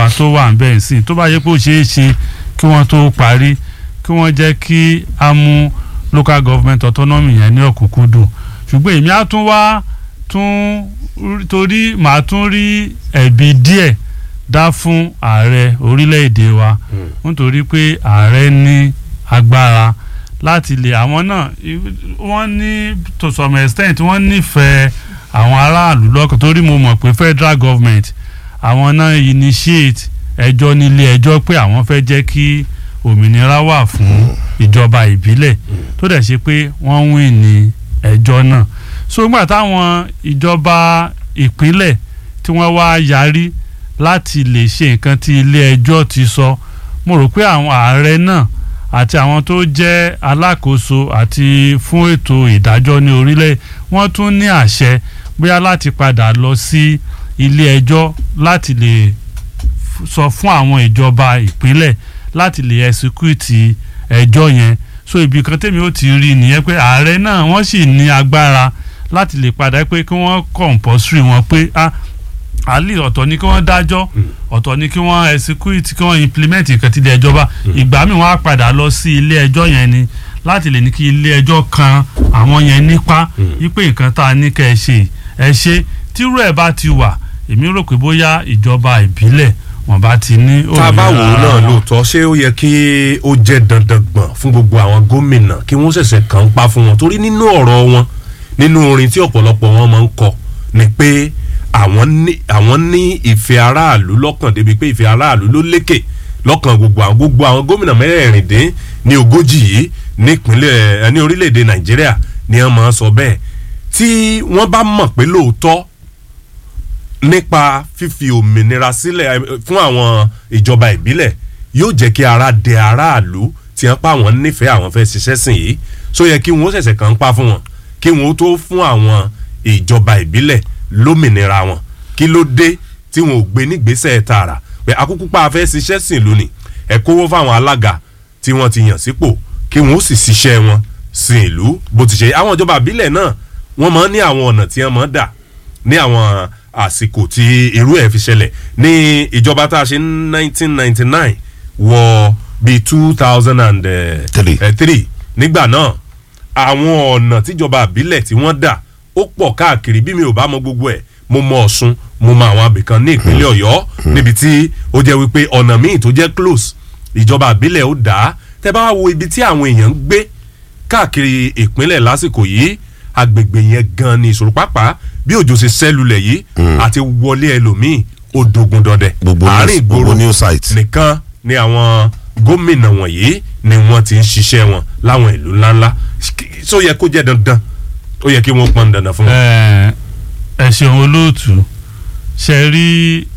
tó wà ń bẹ̀ sí tó bá yẹ pé ó ṣeé ṣe kí wọ́n tó parí kí wọ́n jẹ́ kí a mú local government autonomy yẹn ní ọ̀kúnkúndùn ṣùgbọ́n èmi á tún wá tún torí màá tún rí ẹ̀bi díẹ̀ dá fún ààrẹ orílẹ̀-èdè wa nítorí pé ààrẹ ní agbára láti lè àwọn náà wọ́n ní to some extent wọ́n nífẹ̀ẹ́ àwọn aráàlú lọ́kàn torí mo mọ̀ pé federal government àwọn náà initiate ẹjọ́ nílé ẹjọ́ pé àwọn fẹ́ jẹ́ kí òmìnira wà fún ìjọba ìbílẹ̀ tó dẹ̀ ṣe pé wọ́n win ní ẹjọ́ náà so nígbà táwọn ìjọba ìpínlẹ̀ tí wọ́n wá yarí láti lè ṣe nǹkan tí ilé ẹjọ́ ti sọ mo rò pé àwọn ààrẹ náà àti àwọn tó jẹ́ alákòóso àti fún ètò ìdájọ́ ní orílẹ̀ wọ́n tún ní àṣẹ bóyá láti padà lọ sí ilé ẹjọ́ láti lè sọ fún àwọn ìjọba ìpínlẹ̀ láti lè ẹsikúìtì ẹjọ́ yẹn so ibi kan tèmi ó ti rí nìyẹn pé ààrẹ náà wọ́n sì ní agbára láti lè padà pé kí wọ́n compulsory wọn pé ah àlè ọ̀tọ̀ ni kí wọ́n dájọ́ ọ̀tọ̀ ni kí wọ́n execute kí wọ́n implement nǹkan tí ilé ẹjọ́ bá ìgbà míì wọ́n á padà lọ sí ilé ẹjọ́ yẹn ni láti lè ní kí ilé ẹjọ́ kan àwọn yẹn nípa wípé nǹkan tá a ní kẹ́ ẹ ṣe ẹ ṣe tírú ẹ̀ bá ti wà èmi rò pé bóyá ìjọba ìbílẹ̀ wọn bá ti ní tá a bá wò ó náà lóòótọ́ ṣé ó yẹ kí ó jẹ́ dandan gbọ̀n fún gbogbo àwọn gómìnà kí wọ́n ṣẹ̀ṣẹ̀ kàn ń pa fún wọn torí nínú ọ̀rọ̀ wọn nínú orin tí ọ̀pọ̀lọpọ̀ wọn máa ń kọ ni pé àwọn ní àwọn ní ìfẹ́ aráàlú lọ́kàn débi pé ìfẹ́ aráàlú ló lékè lọ́kàn gbogbo àwọn gbogbo àwọn gómìnà mẹ́rẹ̀ẹ̀rìndín ní ogójì yìí nípínlẹ̀ ní orílẹ̀-èdè nàìjíríà ni wọ́n máa ń sọ bẹ́ẹ̀ tí wọ́n bá mọ̀ pé lóòótọ́ nípa fífi òmìnira sílẹ̀ fún àwọn ìjọba ìbílẹ̀ yóò jẹ́ kí ara dẹ aráàlú tí wọ́n pa àwọn nífẹ̀ẹ́ àwọn fẹ́ ṣiṣẹ́ sìn yìí so yẹ kí wọ́n ṣẹ̀ṣẹ̀ kàn ń pa fún wọn kí wọ́n tó fún àwọn ìjọba ìbílẹ̀ lómìnira wọn kí ló dé tí wọn ò gbé nígbésẹ̀ tààrà pé akúkú pa afẹ́ ṣiṣẹ́ sìn lónìí ẹ kówó fáwọn alága tí wọ́n ti yàn sípò kí wọ́n ó sì ṣiṣẹ́ wọn sin ìlú bó ti ṣe àwọn ìjọba ìbílẹ̀ náà wọ́n máa ń ní àwọn ọ̀nà tí wọ́n máa ń dà ní àwọn àsìkò tí irú ẹ̀ fi ṣẹlẹ̀ ní ìjọba tá a ṣe ní nineteen ninety nine wọ bíi two thousand and three nígbà náà àwọn ọ̀nà tíjọba ìbílẹ̀ tí wọ́n dà ó pọ̀ káàkiri bí mi ò bá mọ gbogbo ẹ̀ mo mọ ọ̀ṣun mo mọ àwọn abìkan ní ìpínlẹ̀ ọ̀yọ́ níbi tí ó jẹ́ wípé ọ̀nà míì tó jẹ́ close ìjọba ìbílẹ̀ ó dà á tẹ́ bá wo ibi tí àwọn èèyàn ń gbé káàkiri ìpínlẹ̀ lásìkò yìí agbègbè yẹn gan ni ìṣòro pápá bí òjò ṣe sẹ́lulẹ̀ yìí àti wọlé ẹlòmíì ó dogun dọdẹ àárín ìgboro nìkan ni àwọn gómìnà wọ̀nyí ni wọ́n ti ń ṣiṣẹ́ wọn láwọn ìlú ńláńlá ṣó yẹ kó jẹ́ dandan ó yẹ kí wọ́n pọn dandan fún wọn. ẹ ṣeun olóòtú ṣe rí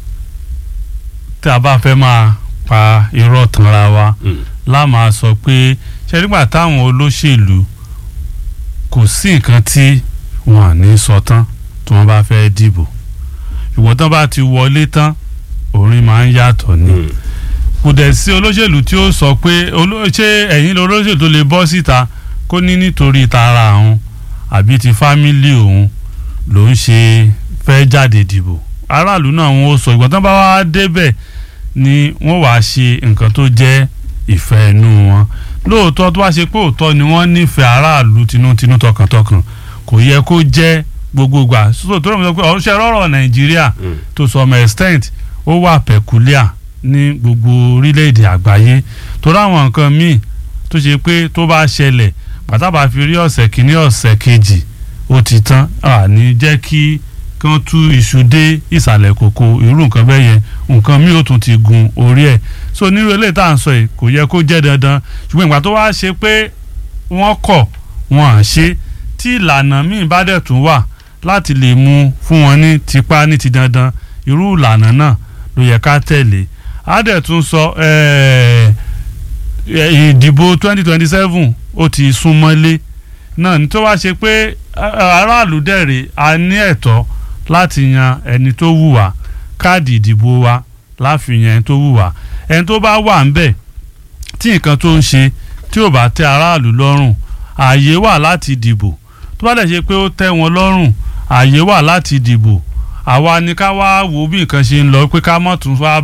tí a bá fẹ́ máa pa irọ́ tanra wa láàmà sọ pé ṣe nígbà táwọn olóṣèlú kò sí nǹkan tí wọn à ní sọ tán tí wọ́n bá fẹ́ dìbò ṣùgbọ́n tán bá ti wọlé tán orin máa ń yàtọ̀ ni kò dẹ̀ sí olóṣèlú tí ó sọ pé ṣé ẹ̀yin olóṣèlú tó lè bọ́ síta kó ní nítorí tara àwọn àbí ti fámílì òun ló ń ṣe fẹ́ jáde dìbò aráàlú náà wọn ó sọ ìgbọ́n tán bá wá débẹ̀ ni wọ́n wàá ṣe nǹkan tó jẹ́ ìfẹ́ inú wọn lóòótọ́ tó wá ṣe pé òótọ́ ni wọ́n nífẹ̀ẹ́ aráàlú tinútinú tọkàntọkàn kò yẹ kó jẹ́ gbogbogbà so tó rọ̀ pé ọ̀ṣẹ́ rọ̀rọ̀ nàìjíríà to some extent ó wà peculiar ní gbogbo orílẹ̀-èdè àgbáyé torí àwọn nǹkan míì tó ṣe pé tó bá ṣẹlẹ̀ pàtàkì fi rí ọ̀sẹ̀ kìíní ọ̀sẹ̀ kejì ó ti tán àní jẹ́ kí kí wọ́n tú iṣu dé ìsàlẹ̀ kòkó irú nǹkan bẹ́ẹ̀ yẹn nǹkan míì ó tún ti gun orí ẹ̀ so nírú eléyìí tá à ń sọ yìí kò yẹ kó jẹ́ dandan ṣùgbọ́n ìgbà tó wá ṣe pé wọ́n kọ̀ wọ́n à ṣe tí ìlànà míì bá dẹ̀ tún wà láti lè mú fún wọn ní tipá ní ti dandan irú ìlànà náà ló yẹ ká tẹ̀lé á dẹ̀ tún sọ ìdìbò twenty twenty seven ó ti súnmọ́lé náà ní tó wá ṣe pé aráàlú dẹ̀rẹ̀ a ní ẹ̀tọ́ láti yan ẹni tó wù wá káàdì ìdìbò wa láfihàn ẹni tó wù wá ẹni tó bá wà ń bẹ̀ tí nǹkan tó ń ṣe tí ò bá tẹ́ aráàlú lọ́rùn ààyè wà láti dìbò tó bá dẹ̀ ṣe pé ó tẹ́ wọn lọ́rùn ààyè wà láti dìbò àwa ni ká wá wo bí nǹkan ṣe ń lọ pé ká mọ̀ tún wá